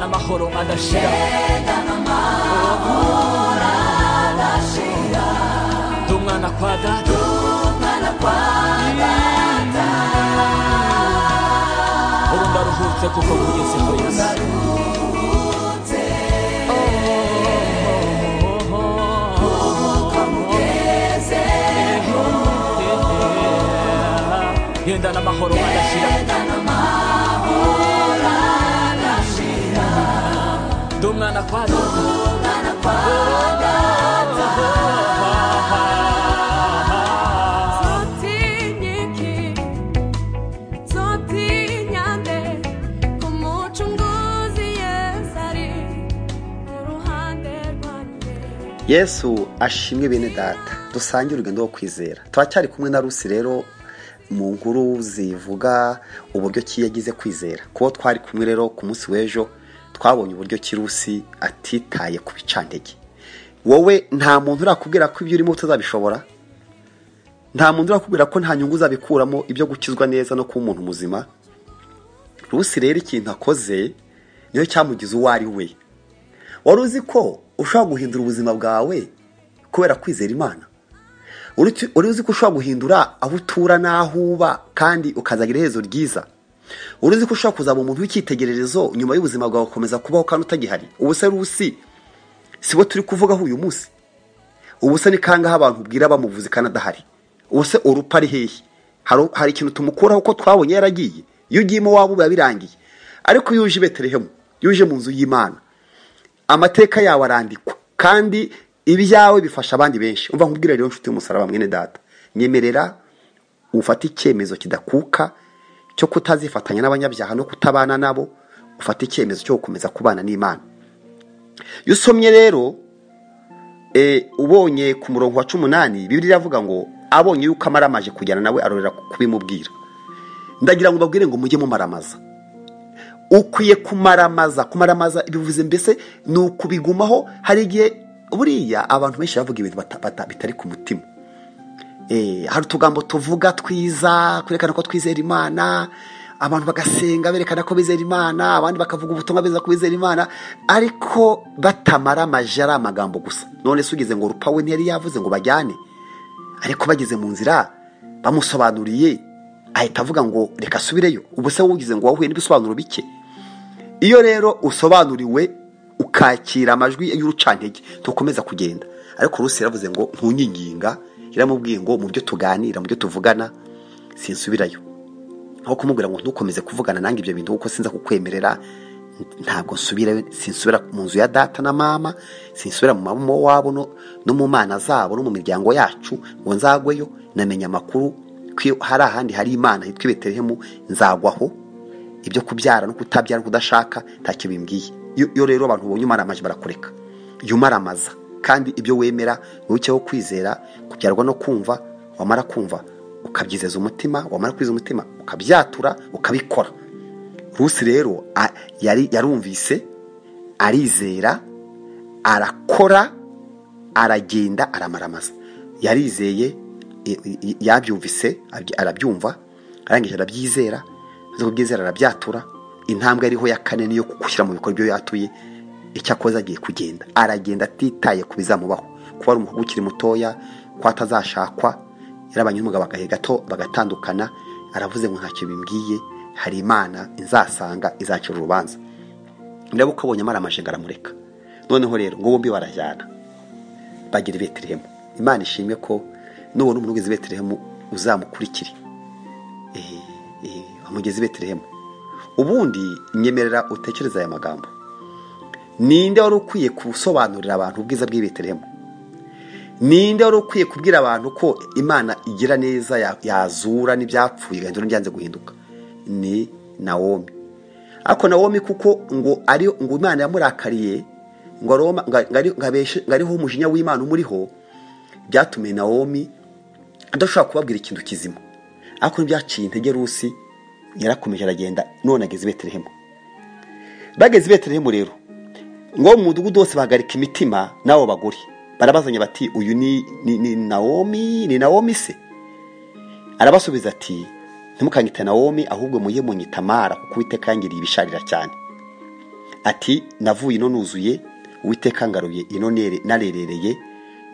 n'amahoro adashira ndi umwana kwa data ubu ndaruhutse kuko nkugezeho yesu yenda n'amahoro adashira ndi umwana kwa data Zotinieki, zotiniande, kumucunguzi Yesu ari uruhande rwanjye. yesu ashimwe bene data dusange urugendo rwo kwizera turacyari kumwe na rusi rero mu nkuru zivuga uburyo ki yagize kwizera kuko twari kumwe rero ku munsi w'ejo twabonye uburyo ki rusi atitaye ku bicantege wowe nta muntu urakubwira ko ibyo urimo utazabishobora nta muntu urakubwira ko nta nyungu uzabikuramo ibyo gukizwa neza no kuba umuntu muzima rusi rero ikintu akoze niyo cyamugize uwo ari we wari uzi ko ushobora guhindura ubuzima bwawe kubera kwizera imana Uri- wari uzi ko ushobora guhindura aho utura n'aho uba kandi ukazagira iherezo ryiza wari uzi ko ushobora kuzaba umuntu w'icyitegererezo nyuma y'ubuzima bwawe gukomeza kubaho kandi utagihari ubu se rusi si bo turi kuvugaho uyu munsi ubu se ni kangahe abantu ubwira bamuvuze kandi adahari ubu se urupa ari hehe Hari- hari ikintu tumukuraho ko twabonye yaragiye iyo ugiyemo waba biba birangiye ariko iyo uje i betelehemu iyo uje mu nzu y'imana amateka yawe arandikwa kandi ibyawe bifasha abandi benshi umva nkubwira rero nshuti y'umusaraba mwene data nyemerera ufate icyemezo kidakuka cyo kutazifatanya n'abanyabyaha no kutabana nabo ufate icyemezo cyo gukomeza kubana n'imana iyo usomye rero e, ubonye ku murongo wa cumi n'umunani bibiri iravuga ngo abonye yuko amaramaje kujyana nawe arorera kubimubwira ndagira ngo babwire ngo mujye mumaramaza ukwiye kumaramaza kumaramaza bivuze mbese ni ukubigumaho hari igihe buriya abantu benshi bavuga ibintu bata- bata- bitari ku mutima Eh, hari utugambo tuvuga twiza kwerekana ko twizera imana abantu bagasenga berekana ko bizera imana abandi bakavuga ubutumwa beza ko bizera imana ariko batamara amaje ari amagambo gusa none se ugize ngo rupawe ntiyari yavuze ngo bajyane ariko bageze mu nzira bamusobanuriye ahita avuga ngo reka asubireyo ubu se wugize ngo wahuye n'ibisobanuro bike iyo rero usobanuriwe ukakira amajwi y'urucantege tukomeza kugenda ariko rusi yaravuze ngo ntunyiginga yaramubwiye ngo mu byo tuganira mu byo tuvugana sinsubirayo aho kumubwira ngo ntukomeze kuvugana nange ibyo bintu kuko sinza kukwemerera ntabwo nsubirayo sinsubira mu nzu ya data na mama sinsubira mu mama wabo no, no mu mana zabo no mu miryango yacu ngo nzagweyo namenye amakuru ko iyo hari ahandi hari imana hitwa i betelehemu nzagwaho ibyo kubyara no kutabyara no kudashaka ntacyo bimbwiye Iyo- iyo rero abantu ubonye umaramaje barakureka iyo umaramaza kandi ibyo wemera ntukeho kwizera kubyarwa no kumva wamara kumva ukabyizeza umutima wamara kwizeza umutima ukabyatura ukabikora rusi rero a- yari yarumvise arizera arakora aragenda aramaramaza yarizeye i- i- i- yabyumvise abyi- arabyumva arangije arabyizera maze kubyizera arabyatura intambwe ariho ya kane niyo gushyira mu bikorwa ibyo yatuye icyakoze agiye kugenda aragenda atitaye ku bizamubaho kuba ari umuhungu ukiri mutoya ko atazashakwa yarabanye n'umugabo agahe gato bagatandukana aravuze ngo ntacyo bimbwiye hari imana inzasanga izacira urubanza niba uko abonye amaramaje ngo aramureka noneho rero ngo bombi barajyana bagira i betelehemu imana ishimwe ko nubona umuntu ugeze i betelehemu uzamukurikire Eh, eh, bamugeze i betelehemu ubundi nyemerera utekereze aya magambo ninde wari ukwiye gusobanurira abantu ubwiza bw'i betelehemu ninde wari ukwiye kubwira abantu ko imana igira neza ya- yazura n'ibyapfuye igahindura n'ibyanze guhinduka ni nawomi ariko nawomi kuko ngo ari ngo imana yamurakariye ngo aroma- ngo ari- ngo abeshe- ngo ariho umujinya w'imana umuriho byatumiye nawomi adashobora kubabwira ikintu kizima ariko ntibyaciye intege rusi yarakomeje aragenda none ageze i betelehemu bageze i betelehemu rero ngo mu mudugudu wose bahagarika imitima n'abo bagore barabazanya bati uyu ni, ni, ni nawomi ni nawomi se arabasubiza ati ntimukanyite nawomi ahubwo mujye munyita mara kuko uwiteka yangiriye ibisharira cyane ati navuye ino nuzuye uwiteka ngaruye ino nere- narerereye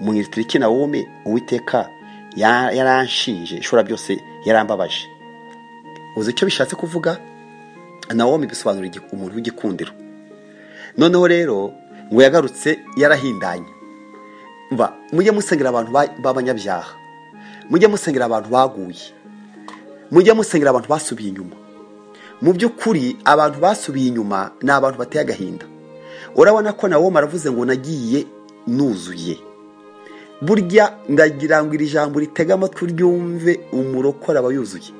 mu itiriki na wome uwiteka ya- yaranshinje ishobora byose yarambabaje uzi icyo bishatse kuvuga nawomi bisobanura igi- umuntu w'igikundiro noneho rero ngo yagarutse yarahindanye mva mujye musengera abantu ba- b'abanyabyaha mujye musengera abantu baguye mujye musengera abantu basubiye inyuma mu by'ukuri abantu basubiye inyuma ni abantu bateye agahinda urabona ko nawo maravuze ngo nagiye nuzuye burya ndagira ngo iri jambo ritege amatwi uryumve umurokora aba yuzuye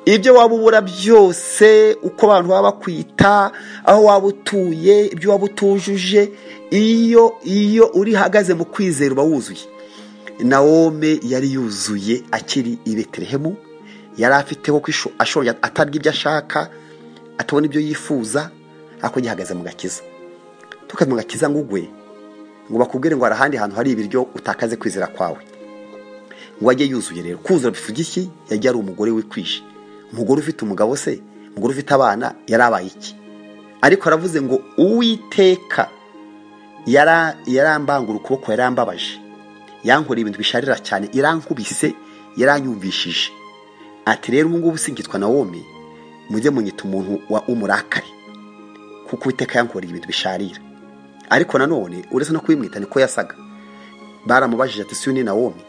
ibyo waba ubura byose uko abantu baba bakwita aho waba utuye ibyo waba utujuje iyo iyo uri hagaze mu kwizera uba wuzuye Naome yari yuzuye akiri i betelehemu yari afiteho ko isho- ashoboye atarya ibyo ashaka atabona ibyo yifuza ariko gihagaze mu gakiza tukaze mu gakiza ngo ugwe ngo bakubwire ngo hari ahandi hantu hari ibiryo utakaze kwizera kwawe ngo ajye yuzuye rero kuzura bivuga iki yajya ari umugore wikwije umugore ufite umugabo se umugore ufite abana yari abaye iki ariko aravuze ngo uwiteka yara- yarambangura ukuboko yarambabaje yankoreye ibintu bisharira cyane irankubise yaranyumvishije ati rero ubu ngubu singitwa nawomi mujye munyita umuntu wa umurakari kuko uwiteka yankoreye ibintu bisharira ariko nanone uretse no kubimwita niko yasaga baramubajije ati si uyu ni nawomi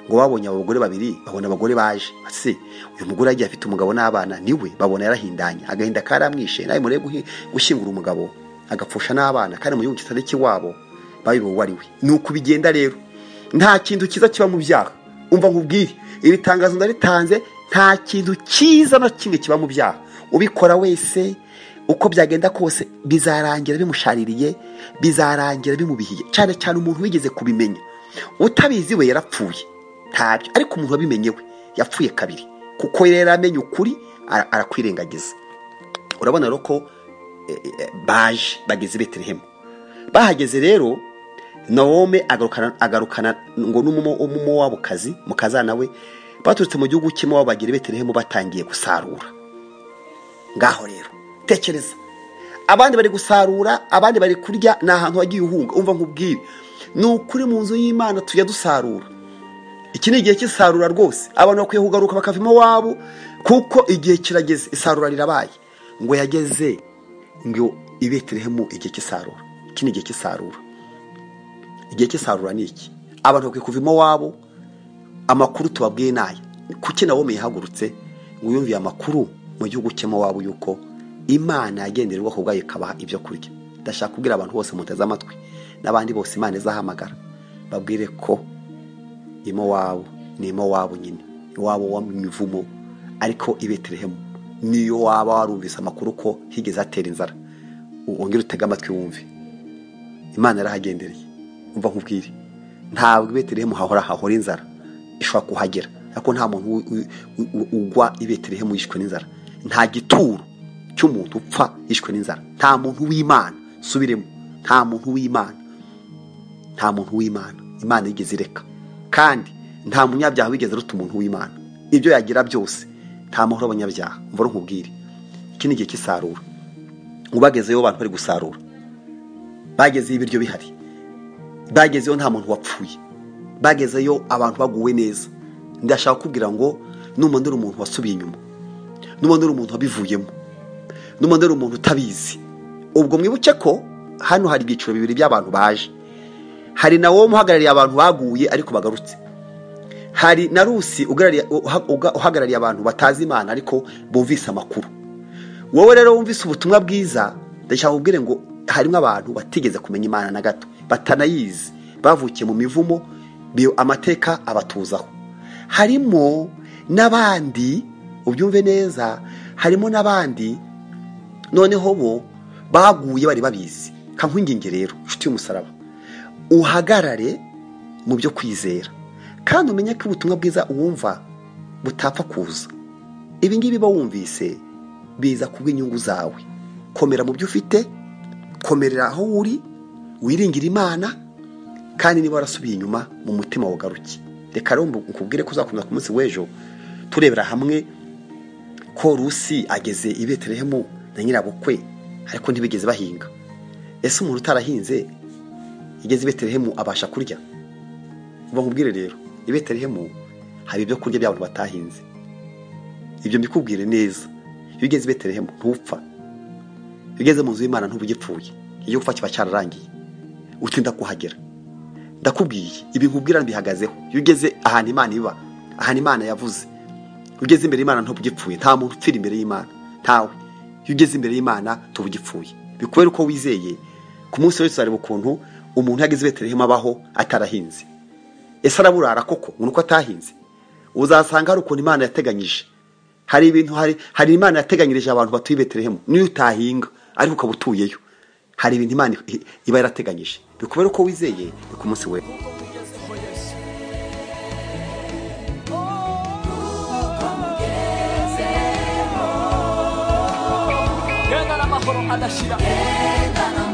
ngo babonye abo bagore babiri babona abagore baje ese uyu mugore yagiye afite umugabo n'abana niwe babona yarahindanye agahinda karamwishe nawe murebe guhi- gushyingura umugabo agapfusha n'abana kandi mu gihugu kitari ikiwabo bayobewe uwo ari we ni uku bigenda rero nta kintu cyiza kiba mu byaha umva nkubwire iri tangazo ndaritanze nta kintu cyiza na kimwe kiba mu byaha ubikora wese uko byagenda kose bizarangira bimushaririye bizarangira bimubihiye cyane cyane umuntu wigeze kubimenya utabizi we yarapfuye ntabyo ariko umuntu wabimenye we yapfuye kabiri kuko rero yaramenye ukuri ara- arakwirengagiza urabona rero ko eh, eh, baje bageze i betelehemu bahageze rero nawome agarukana agarukana ngo n'umumowabukazi mukazana we baturutse mu gihugu cy'imowabu bagera i betelehemu batangiye gusarura ngaho rero tekereza abandi bari gusarura abandi bari kurya ni ahantu wagiye uhunga umva nkubwire ni ukuri mu nzu y'imana tujya dusarura iki ni igihe cy'isarura rwose abantu bakwiye kugaruka bakava iwabo kuko igihe kirageze isarura rirabaye ngo yageze ngo i betelehemu igihe cy'isarura iki ni igihe cy'isarura igihe cy'isarura ni iki abantu bakwiye kuva iwabo amakuru tubabwiye nayo kuki nawe yahagurutse ngo yumviye amakuru mu gihugu cyemo wabo yuko imana yagenderwaho ubwayo ikabaha ibyo kurya ndashaka kubwira abantu bose muteze amatwi n'abandi bose imana izahamagara babwire ko imowabu ni imowabu nyine iwabo wa mivumo ariko i betelehemu niyo waba warumvise amakuru ko higeze hatera inzara wongere utege amatwi wumve imana yarahagendereye umva nkubwire ntabwo i betelehemu hahora hahora inzara ishobora kuhagera ariko nta muntu u- u- u- ugwa i betelehemu yishwe n'inzara nta gituro cy'umuntu upfa yishwe n'inzara nta muntu w'imana subiremo nta muntu w'imana nta muntu w'imana imana yigeze ireka kandi nta munyabyaha wigeze aruta umuntu w'imana ibyo yagira byose nta mahoro abanyabyaha mvura nkubwire iki ni igihe cy'isarura ubagezeyo abantu bari gusarura bagezeyo ibiryo bihari bagezeyo nta muntu wapfuye bagezeyo abantu baguwe neza ndashaka kubwira ngo n'umuntu uri umuntu wasubiye inyuma n'umuntu uri umuntu wabivuyemo n'umuntu uri umuntu utabizi ubwo mwibuke ko hano hari ibyiciro bibiri by'abantu baje hari na wo uhagarariye abantu baguye ariko bagarutse hari na rusi ugarariye- uha- uga- uhagarariye abantu batazi imana ariko bumvise amakuru wowe rero wumvise ubutumwa bwiza ndashaka kubwire ngo harimo abantu batigeze kumenya imana na gato batanayizi bavukiye mu mivumo biyo amateka abatuzaho harimo n'abandi ubyumve neza harimo n'abandi noneho bo baguye bari babizi kankwinginge rero inshuti y'umusaraba uhagarare mu byo kwizera kandi umenye ko ubutumwa bwiza uwumva butapfa kuza ibi ngibi bawumvise biza ku bw'inyungu zawe komera mu byo ufite komerera aho uri wiringira imana kandi niba warasubiye inyuma mu mutima wagaruke reka rero nkubwire ko uzakomeza ku munsi w'ejo turebera hamwe ko rusi ageze i betelehemu na nyirabukwe ariko ntibigeze bahinga ese umuntu utarahinze igeze i betelehemu abasha kurya nkubwire rero i betelehemu hari ibyo kurya by'abantu batahinze ibyo mbikubwire neza iyo ugeze i betelehemu ntupfa iyo ugeze mu nzu y'imana ntuba ugipfuye iyo upfa kiba cyararangiye utinda kuhagera ndakubwiye ibi nkubwira bihagazeho iyo ugeze ahantu imana iba ahantu imana yavuze iyo ugeze imbere y'imana ntuba ugipfuye nta muntu upfira imbere y'imana ntawe iyo ugeze imbere y'imana tuba ugipfuye bikubere uko wizeye ku munsi wese uzareba ukuntu umuntu yageze i betelehemu abaho atarahinze ese araburara koko ngo ni uko atahinze uzasanga hari ukuntu imana yateganyije hari ibintu hari hari imana yateganyirije abantu batuye i betelehemu n'iyo utahinga ariko ukaba utuyeyo hari ibintu imana iba yarateganyije bikubere uko wizeye ni ku munsi we genda n'amahoro adashira Genda